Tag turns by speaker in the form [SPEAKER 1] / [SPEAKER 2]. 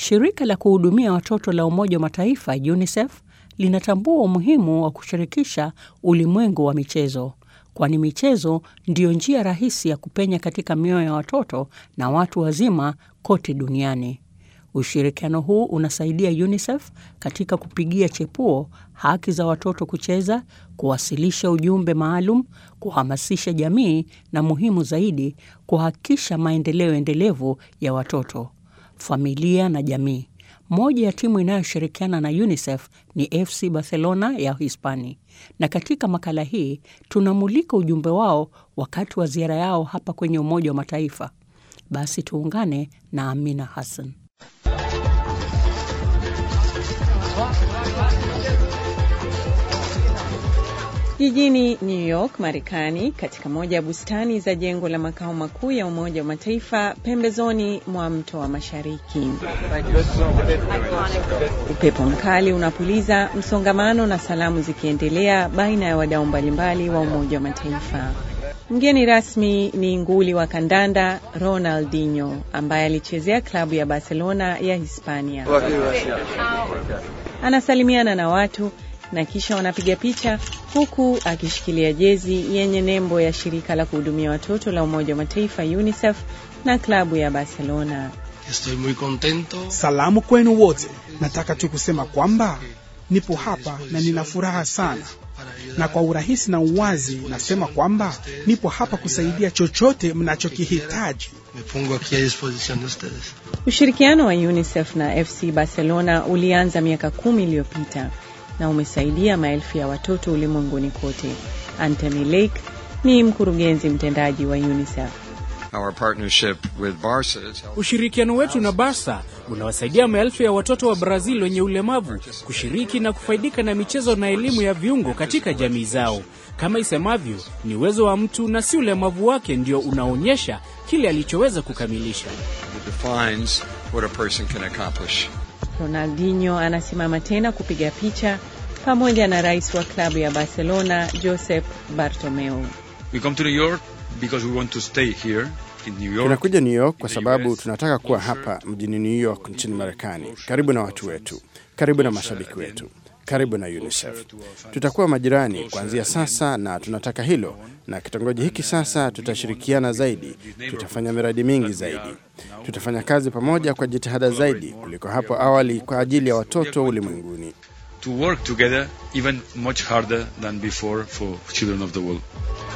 [SPEAKER 1] Shirika la kuhudumia watoto la Umoja wa Mataifa UNICEF linatambua umuhimu wa kushirikisha ulimwengu wa michezo, kwani michezo ndiyo njia rahisi ya kupenya katika mioyo ya watoto na watu wazima kote duniani. Ushirikiano huu unasaidia UNICEF katika kupigia chepuo haki za watoto kucheza, kuwasilisha ujumbe maalum, kuhamasisha jamii na muhimu zaidi, kuhakikisha maendeleo endelevu ya watoto, familia na jamii. Moja ya timu inayoshirikiana na UNICEF ni FC Barcelona ya Hispania, na katika makala hii tunamulika ujumbe wao wakati wa ziara yao hapa kwenye Umoja wa Mataifa. Basi tuungane na Amina Hassan.
[SPEAKER 2] Jijini New York, Marekani, katika moja ya bustani za jengo la makao makuu ya Umoja wa Mataifa pembezoni mwa mto wa Mashariki. Upepo mkali unapuliza, msongamano na salamu zikiendelea baina ya wadau mbalimbali wa Umoja wa Mataifa. Mgeni rasmi ni nguli wa kandanda Ronaldinho ambaye alichezea klabu ya Barcelona ya Hispania. Anasalimiana na watu na kisha wanapiga picha huku akishikilia jezi yenye nembo ya shirika la kuhudumia watoto la Umoja wa Mataifa UNICEF na klabu ya Barcelona.
[SPEAKER 3] Estoy muy contento.
[SPEAKER 4] Salamu kwenu wote. Nataka tu kusema kwamba nipo hapa na nina furaha sana, na kwa urahisi na uwazi nasema kwamba nipo hapa kusaidia chochote mnachokihitaji.
[SPEAKER 3] Me pongo aquí a disposición de ustedes.
[SPEAKER 2] Ushirikiano wa UNICEF na FC Barcelona ulianza miaka kumi iliyopita na umesaidia maelfu ya watoto ulimwenguni kote. Anthony Lake ni mkurugenzi mtendaji wa UNICEF.
[SPEAKER 5] Our partnership with Barca is helping
[SPEAKER 6] Ushirikiano wetu na Barca unawasaidia maelfu ya watoto wa Brazil wenye ulemavu kushiriki na kufaidika na michezo na elimu ya viungo katika jamii zao. Kama isemavyo, ni uwezo wa mtu na si ulemavu wake ndio unaonyesha kile alichoweza kukamilisha.
[SPEAKER 5] that defines what a person can accomplish.
[SPEAKER 2] Ronaldinho anasimama tena kupiga picha pamoja na rais wa klabu ya Barcelona Josep Bartomeu.
[SPEAKER 7] We come to New York because we want to stay here in New York.
[SPEAKER 8] Tunakuja New York kwa sababu tunataka kuwa hapa mjini New York nchini Marekani, karibu na watu wetu, karibu na mashabiki wetu, karibu na UNICEF. Tutakuwa majirani kuanzia sasa, na tunataka hilo. Na kitongoji hiki sasa tutashirikiana zaidi, tutafanya miradi mingi zaidi, tutafanya kazi pamoja kwa jitihada zaidi kuliko hapo awali kwa ajili ya watoto ulimwenguni.
[SPEAKER 7] To work together even much harder than before for children of the world.